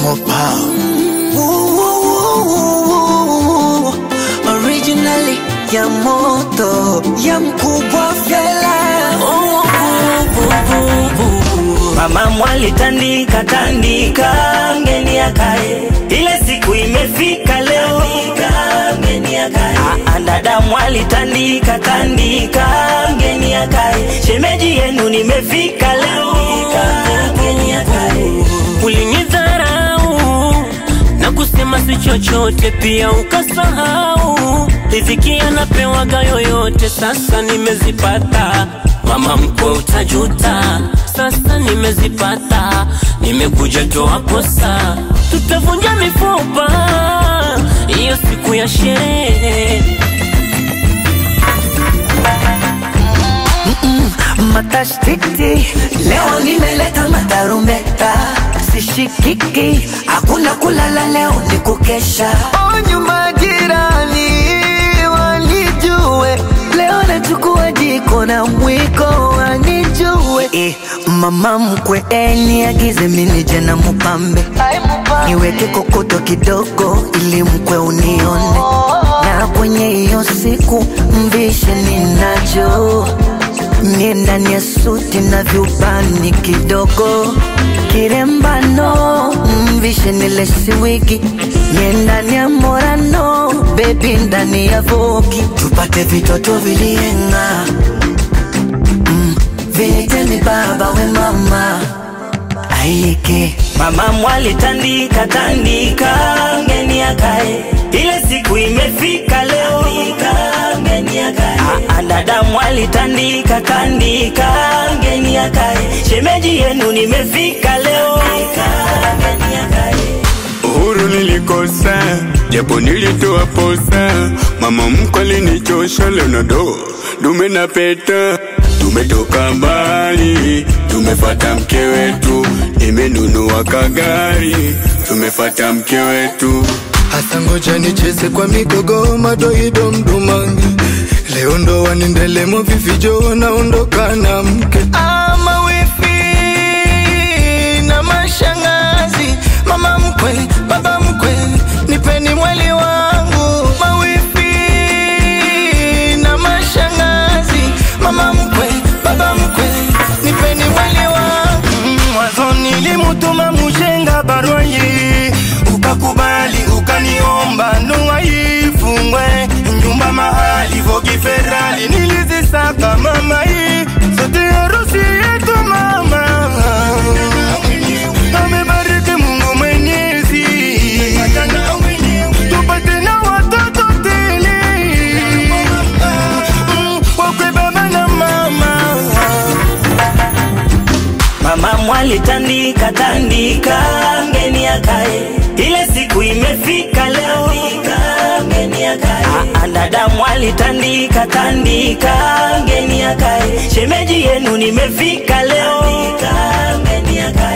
more power. Ooh, originally ya moto ya mkubwa fela Mama mwali tandika tandika, mgeni akae, ile siku imefika leo, mgeni akae. Ah, Dada mwali tandika tandika, mgeni akae, shemeji yenu nimefika leo, mgeni akae. Ulinidharau na kusema si chochote, pia ukasahau riziki anapewaga yoyote. Sasa nimezipata, mama mkwe, utajuta. Sasa nimezipata, nimekuja toa posa, tutavunja mifupa hiyo siku ya sherehe. matashtiti leo nimeleta matarumeta sishikiki hakuna kulala leo ni kukesha onyu majirani wanijue leo nachukua jiko na mwiko wanijue eh, mama mkwe eniagize minije na mupambe niweke kokoto kidogo ili mkwe unione na kwenye hiyo siku mvishe ninacho Mie ndani ya suti na vyubani kidogo kirembano mvishe nile siwigi Mie ndani ya morano bebi ndani ya vogi tupate vitoto vilienga mm, vinitemi baba we mama aike Mama mwali tandika tandika, mgeni akae, ile siku imefika leo, mgeni akae. Ah, Dada mwali tandika tandika, mgeni akae, shemeji yenu nimefika leo, mgeni akae. Uhuru nilikosa, japo nilitoa posa. Mama mkwe alinichosha, leo na do dume na peta. Tumetoka mbali, tumefata mke wetu, nimenunua kagari, tumefata mke wetu. Hasa ngoja nicheze kwa migogo madoido mdumangi leo ndo wanendelemo vifijo naondoka na mke ama wifi na mashangazi mama mkwe baba mkwe nipeni mwali wangu mawifi na mashangazi mama mkwe baba mkwe nipeni mwali wangu mwanzo nilimutuma mushenga barua hii ukakubali ukaniomba ndoa ifungwe nyumba mahali vogi ferali nilizisaka mama hii sote harusi yetu mama amebariki Mungu Mwenyezi tupate na watoto tele Mm, wakwe baba na mama Mama mwali tandika tandika, mgeni akae, ile siku imefika leo, mgeni akae. Ah, Dada mwali tandika tandika, mgeni akae, shemeji yenu nimefika leo, mgeni akae.